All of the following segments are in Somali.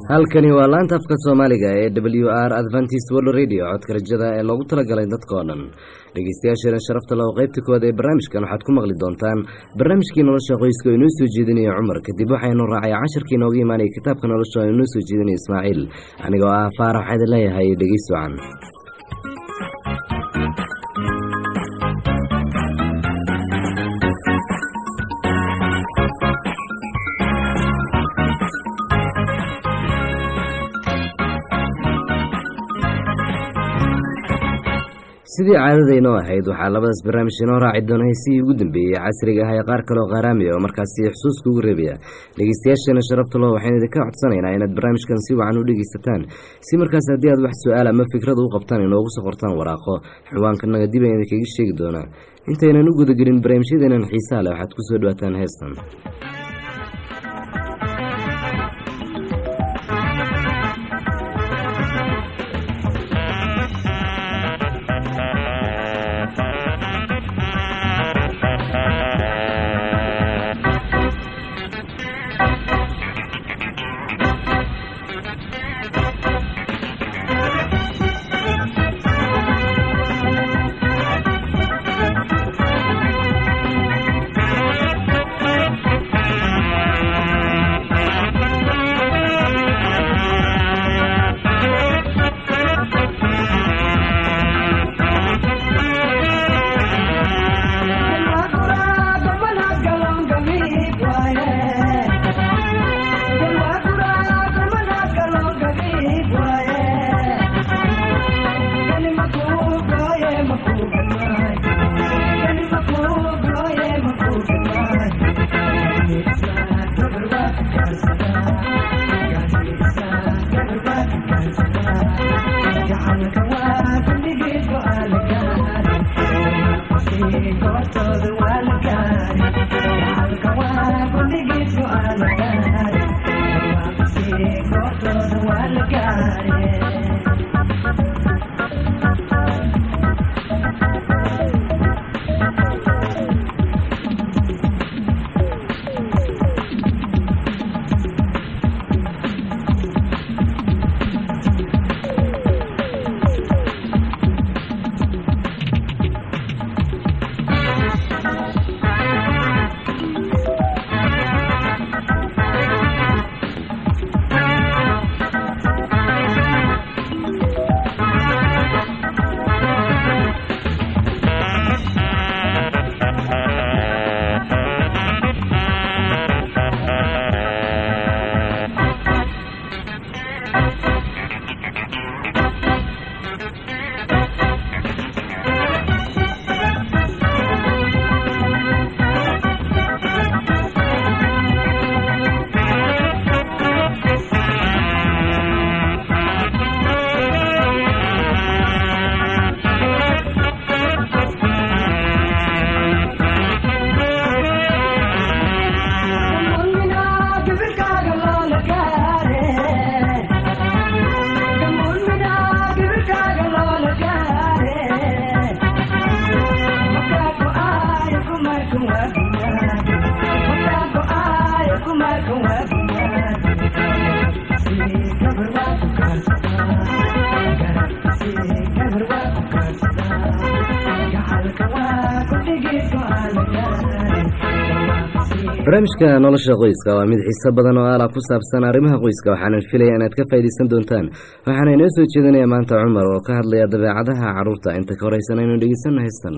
halkani waa laanta afka soomaaliga ee w r adventist world radio codka rajada ee loogu talagalay dadkao dhan dhegeystayaasheena sharafta leh oo qaybta koowaad ee barnaamijkan waxaad ku maqli doontaan barnaamijkii nolosha qoyska oo inoo soo jeedinaya cumar kadib waxaynu raacay casharkii inooga imaanaya kitaabka nolosha oo inoo soo jeedinaya ismaaciil anigoo ah faarax waxaa idin leeyahay dhegeys wacan sidii caadadaynoo ahayd waxaa labadaas barnaamij inoo raaci doona heesihii ugu dambeeyey casriga ah ee qaar kaleoo qaaraamiya oo markaasi xusuuska ugu reebaya dhegeystayaasheena sharafta loo waxaynu idinka codsanaynaa inaad barnaamijkan si wacan u dhegeysataan si markaas haddii aad wax su-aal ama fikrad u qabtaan inoogu soo qortaan waraaqo ciwaankanaga dib ayaan idinkaga sheegi doonaa intaynan u gudagelin barnaamijyadeenan xiisaha leh waxaad kusoo dhawaataan heestan barnaamijka nolosha qoyska waa mid xiiso badan oo aala ku saabsan arrimaha qoyska waxaanan filaya inaad ka faa'iidaysan doontaan waxaana inoo soo jeedinaya maanta cumar oo ka hadlaya dabeecadaha carruurta inta ka horeysan aynu dhegeysanna haystan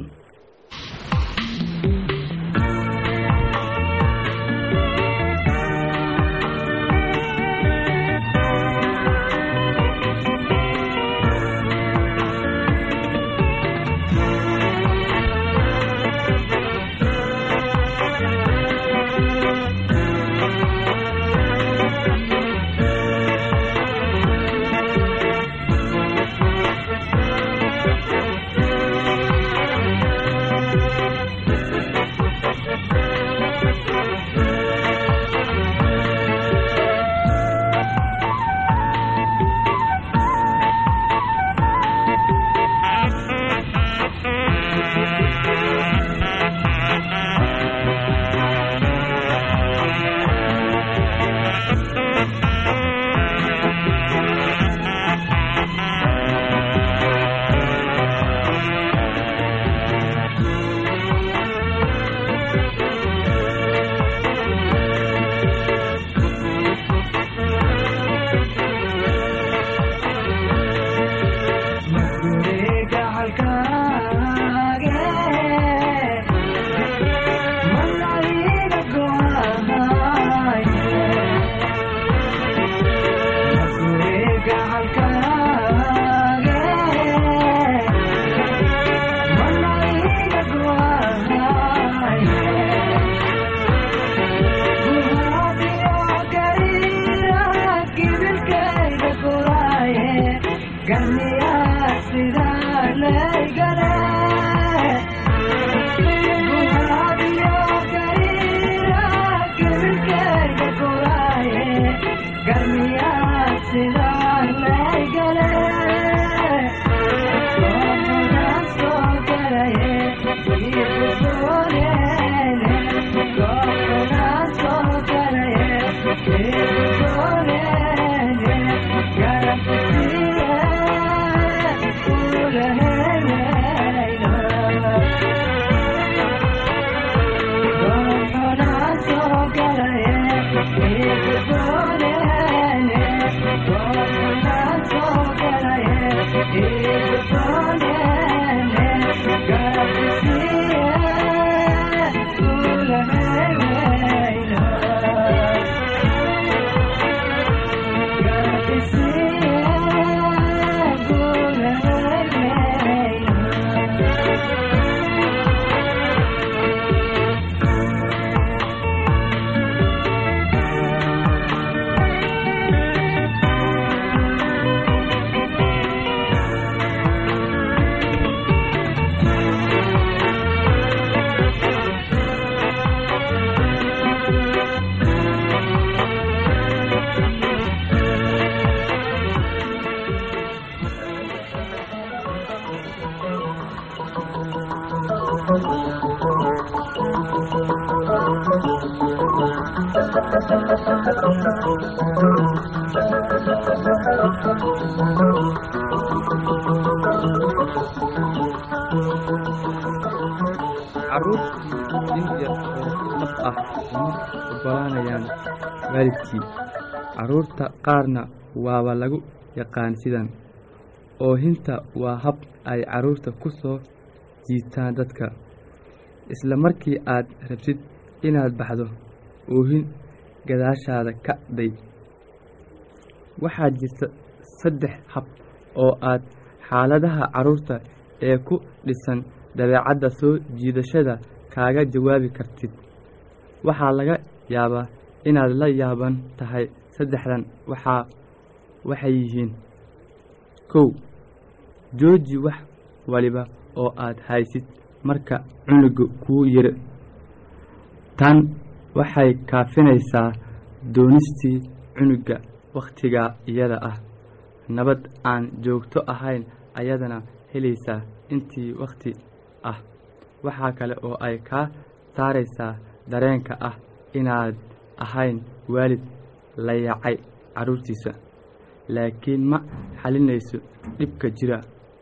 carruurtii in yar oo dhab ah uma oggolaanayaan waalidkii carruurta qaarna waaba lagu yaqaan sidan oohinta waa hab ay carruurta ku soo jiitaan dadka isla markii aad rabtid inaad baxdo oohin gadaashaada ka day waxaa jirta saddex hab oo aad xaaladaha carruurta ee ku dhisan dabeecadda soo jiidashada kaaga jawaabi kartid waxaa laga yaabaa inaad la yaaban tahay saddexdan waxaa waxay yihiin kow jooji wax waliba oo aad haysid marka cunuga kuu yiri tan waxay kaafinaysaa doonistii cunuga wakhtigaa iyada ah nabad aan joogto ahayn ayadana helaysaa intii wakhti ah waxaa kale oo ay kaa saaraysaa dareenka ah inaad ahayn waalid la yacay carruurtiisa laakiin ma xalinayso dhibka jira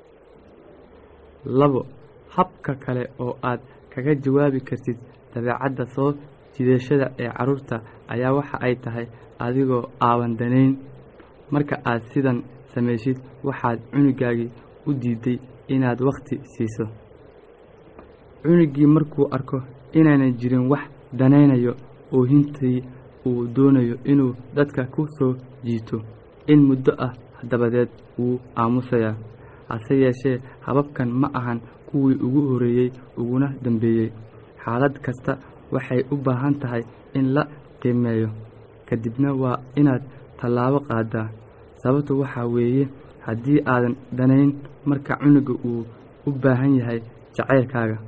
labo habka kale oo aad kaga jawaabi kartid dabeecadda soo jiidashada ee carruurta ayaa waxa ay tahay adigoo aaban danayn marka aad sidan samaysid waxaad cunugaagii u diiday inaad wakhti siiso cunugii markuu arko inaanan jirin wax danaynayo oohintii uu doonayo inuu dadka ku soo jiito in muddo ah dabadeed wuu aamusayaa hase yeeshee hababkan ma ahan kuwii ugu horreeyey uguna dambeeyey xaalad kasta waxay u baahan tahay in la qiimeeyo kadibna waa inaad tallaabo qaadaa sababtu waxaa weeye haddii aadan danayn marka cunuga uu u baahan yahay jacaylkaaga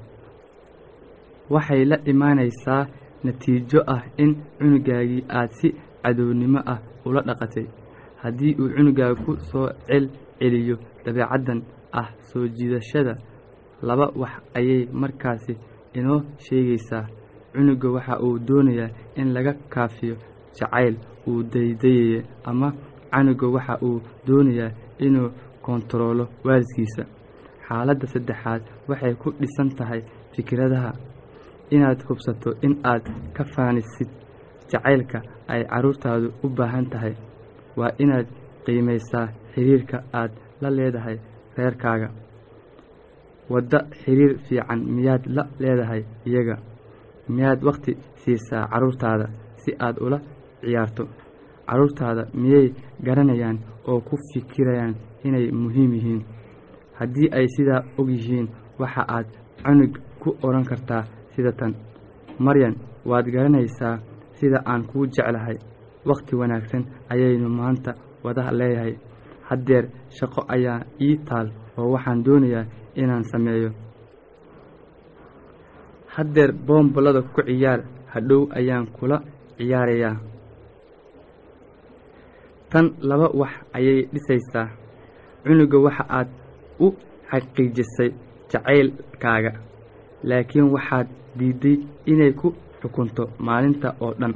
waxay la imaanaysaa natiijo ah in cunugaagii aad si cadownimo ah ula dhaqatay haddii uu cunugaaga ku soo cel celiyo dabeecaddan ah soo jiidashada laba wax ayay markaasi inoo sheegaysaa cunuga waxa uu doonayaa in laga kaafiyo jacayl uu daydayaya ama canuga waxa uu doonayaa inuu kontaroolo waalidkiisa xaaladda saddexaad waxay ku dhisan tahay fikradaha inaad hubsato in aad ka faanisid jacaylka ay carruurtaadu u baahan tahay waa inaad qiimaysaa xiriirka aad la leedahay reerkaaga wadda xiriir fiican miyaad la leedahay iyaga miyaad wakhti siisaa carruurtaada si aad ula ciyaarto carruurtaada miyay garanayaan oo ku fikirayaan inay muhiim yihiin haddii ay sidaa og yihiin waxa aad cunug ku odhan kartaa sida tan maryan waad garanaysaa sida aan kuu jeclahay wakhti wanaagsan ayaynu maanta wada leeyahay haddeer shaqo ayaa ii taal oo waxaan doonayaa inaan sameeyo haddeer boombalada ku ciyaar hadhow ayaan kula ciyaarayaa tan laba wax ayay dhisaysaa cunuga waxa aad u xaqiijisay jacaylkaaga laakiin waxaad diidday inay ku xukunto maalinta oo dhan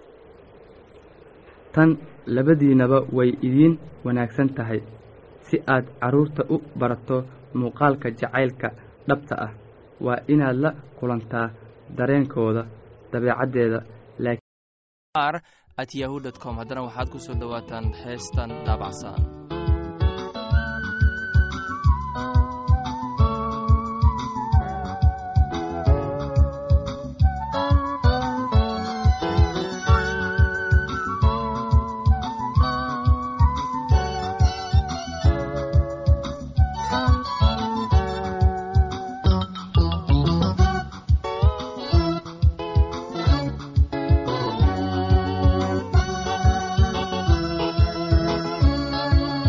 tan labadiinaba way idiin wanaagsan tahay si aad carruurta u barato muuqaalka jacaylka dhabta ah waa inaad la kulantaa dareenkooda dabeecaddeeda at yahu dt com haddana waxaad ku soo dhowaataan heestan daabacsan Thank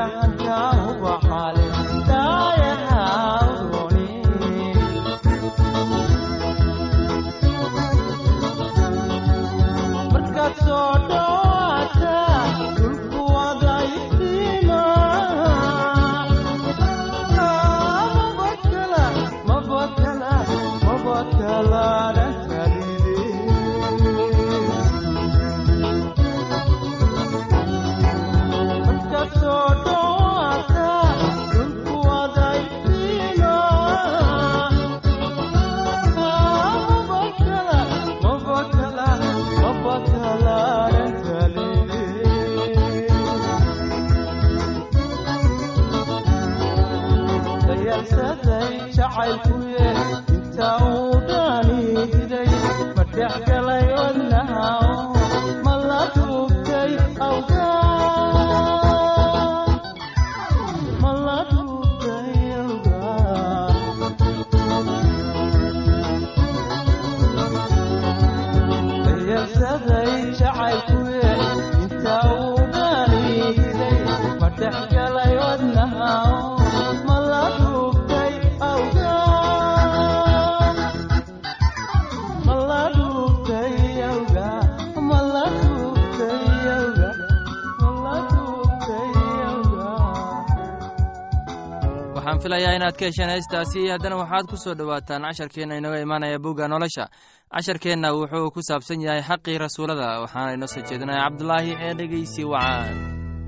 waxaan filayaa inaad ka hesheen heestaasi haddana waxaad ku soo dhowaataan casharkeenna inaga imaanaya bugga nolosha casharkeenna wuxuu ku saabsan yahay xaqii rasuulada waxaana inoo soo jeedinaya cabdulaahi ee dhegeysi wacaan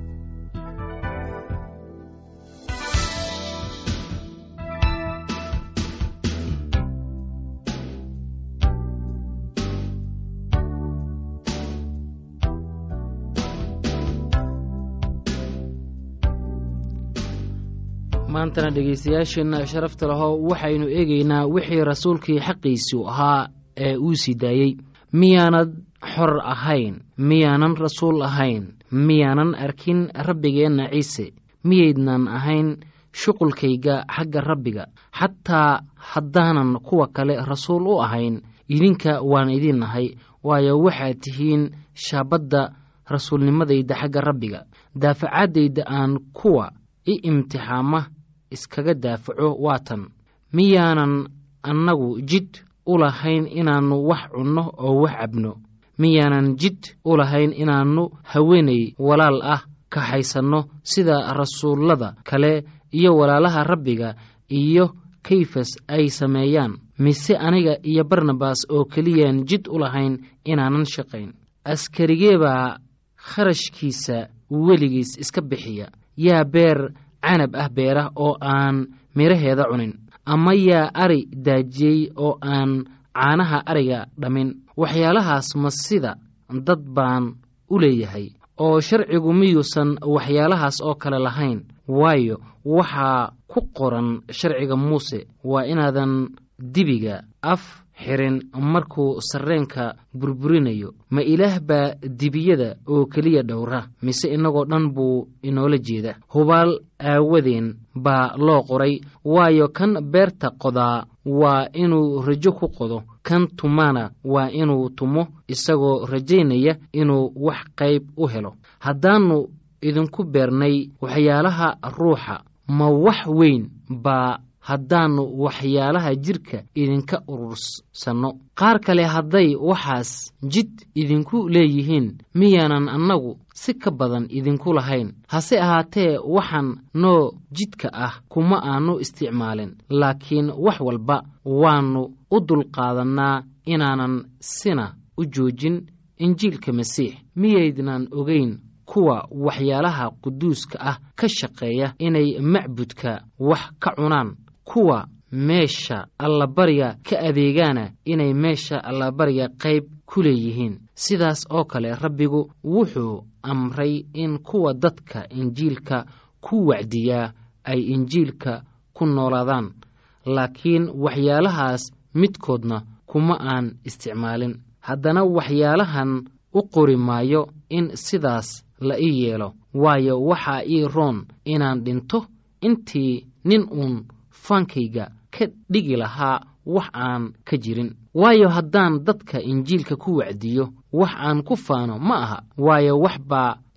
maantana dhegaystayaasheenna sharafta laho waxaynu eegaynaa wixii rasuulkii xaqiisu ahaa ee uu sii daayey miyaanad xor ahayn miyaanan rasuul ahayn miyaanan arkin rabbigeenna ciise miyaydnan ahayn shuqulkayga xagga rabbiga xataa haddaanan kuwa kale rasuul u ahayn idinka waan idin nahay waayo waxaad tihiin shaabadda rasuulnimadayda xagga rabbiga daafacaddayda aan kuwa i imtixaama iskaga daafaco waatan miyaanan annagu jid u lahayn inaannu wax cunno oo wax cabno miyaanan jid u lahayn inaannu haweenay walaal ah kaxaysanno sida rasuullada kale iyo walaalaha rabbiga iyo kayfas ay sameeyaan mise aniga iyo barnabas oo keliyaan jid u lahayn inaanan shaqayn askarigeebaa kharashkiisa weligiis iska bixiya yaa beer canab ah beera oo aan midhaheeda cunin ama yaa ari daajiyey oo aan caanaha ariga dhammin waxyaalahaas ma sida dad baan u leeyahay oo sharcigu miyuusan waxyaalahaas oo kale lahayn waayo waxaa ku qoran sharciga muuse waa inaadan dibiga af xirin markuu sarreenka burburinayo ma ilaah baa dibiyada oo keliya dhowra mise innagoo dhan buu inoola jeeda hubaal aawadeen baa loo qoray waayo kan beerta qodaa waa inuu rajo ku qodo kan tumana waa inuu tumo isagoo rajaynaya inuu wax qayb u helo haddaannu idinku beernay waxyaalaha ruuxa ma wax weyn baa haddaannu waxyaalaha jidhka idinka urursanno qaar kale hadday waxaas jid idinku leeyihiin miyaanan annagu si ka badan idinku lahayn hase ahaatee waxaan noo jidka ah kuma aannu isticmaalin laakiin wax walba waannu u dulqaadannaa inaanan sina u joojin injiilka masiix miyaydnan ogeyn kuwa waxyaalaha quduuska ah ka shaqeeya inay macbudka wax ka cunaan kuwa meesha allabariga ka adeegaana inay meesha allabariga qayb ku leeyihiin sidaas oo kale rabbigu wuxuu amray in kuwa dadka injiilka ku wacdiyaa ay injiilka ku noolaadaan laakiin waxyaalahaas midkoodna kuma aan isticmaalin haddana waxyaalahan u qori maayo in sidaas la ii yeelo waayo waxaa ii roon inaan dhinto intii nin uun faankayga ka dhigi lahaa wax aan ka jirin waayo haddaan dadka injiilka ku wacdiyo wax aan ku faano ma aha waayo wax baa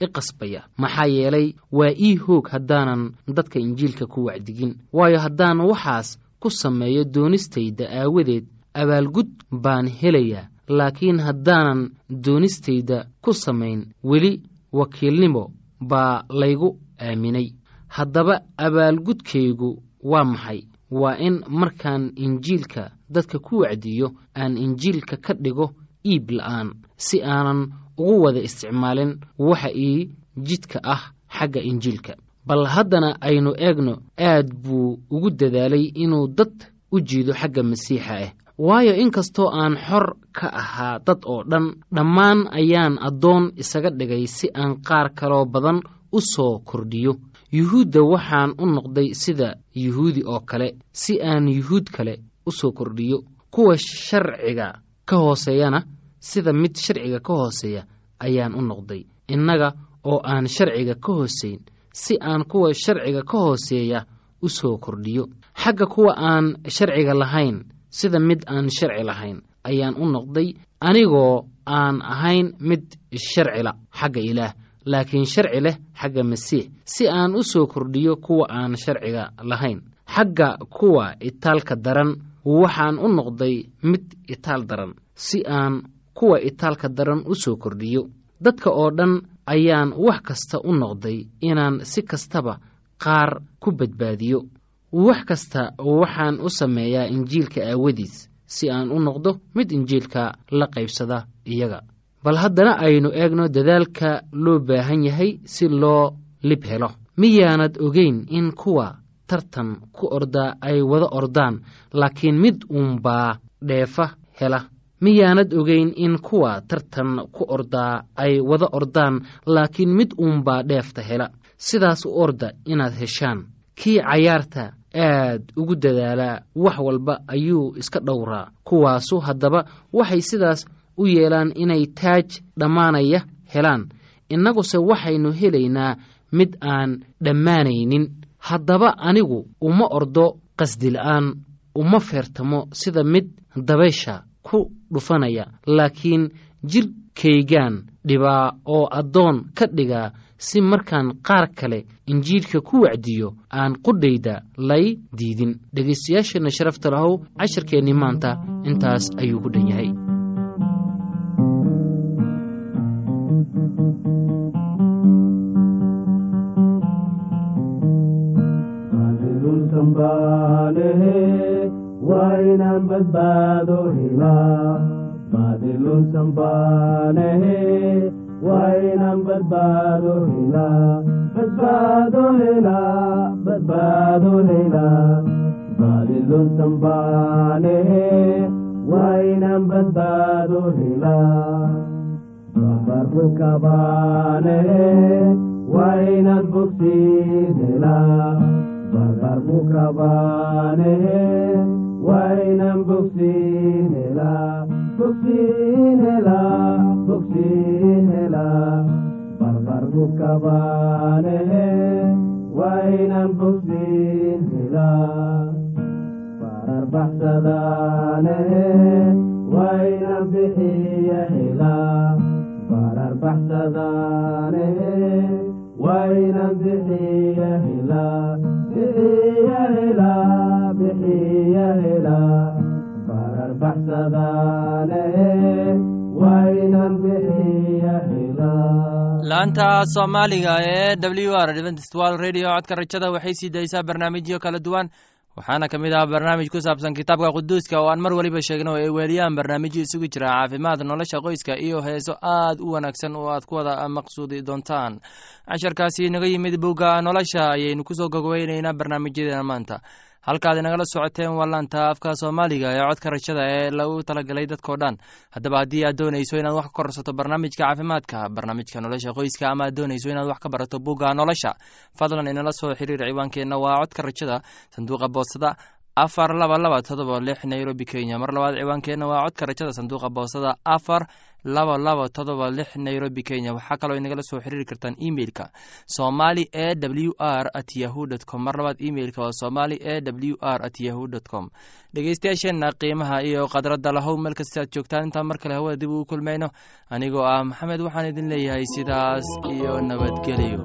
i qasbaya maxaa yeelay waa ii hoog haddaanan dadka injiilka ku wacdigin waayo haddaan waxaas ku sameeyo doonistayda aawadeed abaalgud baan helayaa laakiin haddaanan doonistayda ku samayn weli wakiilnimo baa laygu aaminay haddaba abaalgudkaygu waa maxay waa in markaan injiilka dadka ku wacdiyo aan injiilka ka dhigo iib la'aan si aanan ugu wada isticmaalin waxa ii jidka ah xagga injiilka bal haddana aynu eegno aad buu ugu dadaalay inuu dad u jiido xagga masiixa ah waayo inkastoo aan xor ka ahaa dad oo dhan dhammaan ayaan addoon isaga dhigay si aan qaar kaloo badan u soo kordhiyo yuhuudda waxaan u noqday sida yuhuudi oo kale si aan yuhuud kale u soo kordhiyo kuwa sharciga ka hooseeyana sida mid sharciga ka hooseeya ayaan u noqday innaga oo aan sharciga ka hooseyn si aan kuwa sharciga ka hooseeya u soo kordhiyo xagga kuwa aan sharciga lahayn sida mid aan sharci lahayn ayaan u noqday anigoo aan ahayn mid sharcila xagga ilaah laakiin sharci leh xagga masiix si aan u soo kordhiyo kuwa aan sharciga lahayn xagga kuwa itaalka daran waxaan u noqday mid itaal daran si aan kuwa itaalka daran u soo kordhiyo dadka oo dhan ayaan wax kasta u noqday inaan si kastaba qaar ku badbaadiyo wax kasta waxaan u sameeyaa injiilka aawadiis si aan u noqdo mid injiilka la qaybsada iyaga bal haddana aynu eegno dadaalka loo baahan yahay si loo lib helo miyaanad ogeyn in kuwa tartan ku ordaa ay wada ordaan laakiin mid uunbaa dheefa hela miyaanad ogeyn in kuwa tartan ku ordaa ay wada ordaan laakiin mid uunbaa dheefta hela sidaas u orda inaad heshaan kii cayaarta aad ugu dadaalaa wax walba ayuu iska dhowraa kuwaasu haddaba waxay sidaas u yeelaan inay taaj dhammaanaya helaan innaguse waxaynu helaynaa mid aan dhammaanaynin haddaba anigu uma ordo qasdila'aan uma feertamo sida mid dabaysha ku dhufanaya laakiin jidhkaygaan dhibaa oo addoon ka dhigaa si markaan qaar kale injiilka ku wacdiyo aan qudhayda lay diidin dhegaystayaasheenna sharafta lahow casharkeennii maanta intaas ayuu ku dhan yahay wainaan badbaado helaa baadilun sambaanehe wainaan badbaado helaa badbaado helaa badbaado helaa baadilun sambaanehe wainaan badbaado helaa babarku kabaanehe wainaan bogsiin helaa babarku kabaanehe wainan bogsiin helaa bogsiin helaa bogsiin helaa barbarku kabaanehe wainan bogsiin helaa barar baxsadaanehe wainan bixiya helaa barar baxsadaanehe wainan bixiya helaa bixiya helaa bixiya helaa barar baxsadaanehe wainan bixiya helaa laanta soomaaliga ee w r adventist wal radio codka rajada waxay sii daysaa barnaamijyo kala duwan waxaana ka mid ah barnaamij ku saabsan kitaabka quduuska oo aan mar weliba sheegno ay weeliyaan barnaamijyo isugu jira caafimaad nolosha qoyska iyo heeso aad u wanaagsan oo aad ku wada maqsuudi doontaan casharkaasi inaga yimid bogga nolosha ayaynu kusoo gogweyneynaa barnaamijyadeena maanta halkaad inagala socoteen waa laanta afka soomaaliga ee codka rajada ee lagu talagalay dadkao dhan haddaba haddii aad doonayso inaad wax ka korsato barnaamijka caafimaadka barnaamijka nolosha qoyska ama aad doonayso inaad wax ka barato bugga nolosha fadlan inala soo xiriir ciwaankeenna waa codka rajada sanduuqa boostada afar laba laba todoba lix nairobi kenya mar labaad ciwaankeenna waa codka rajada sanduuqa boostada afar laba laba todoba lix nairobi kenya waxaa kaloo inagala soo xiriiri kartaan emeilka somali e w r at yahu dt com mar labaad emeilka waa somali e w r at yahu dt com dhegeystayaasheenna qiimaha iyo khadradda lahow meel kasta aad joogtaan intaan mar kale hawada dib ugu kulmayno anigoo ah maxamed waxaan idin leeyahay sidaas iyo nabadgelyo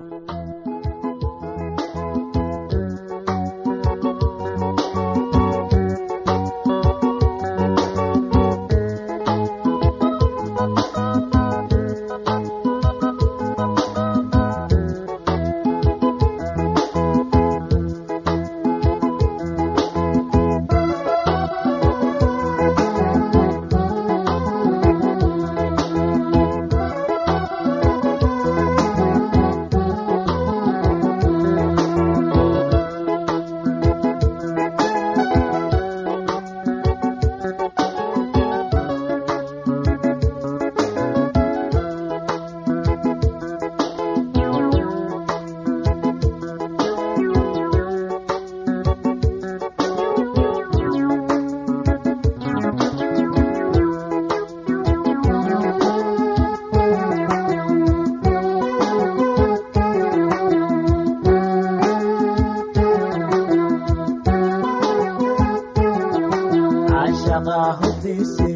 cashaqa hodiisi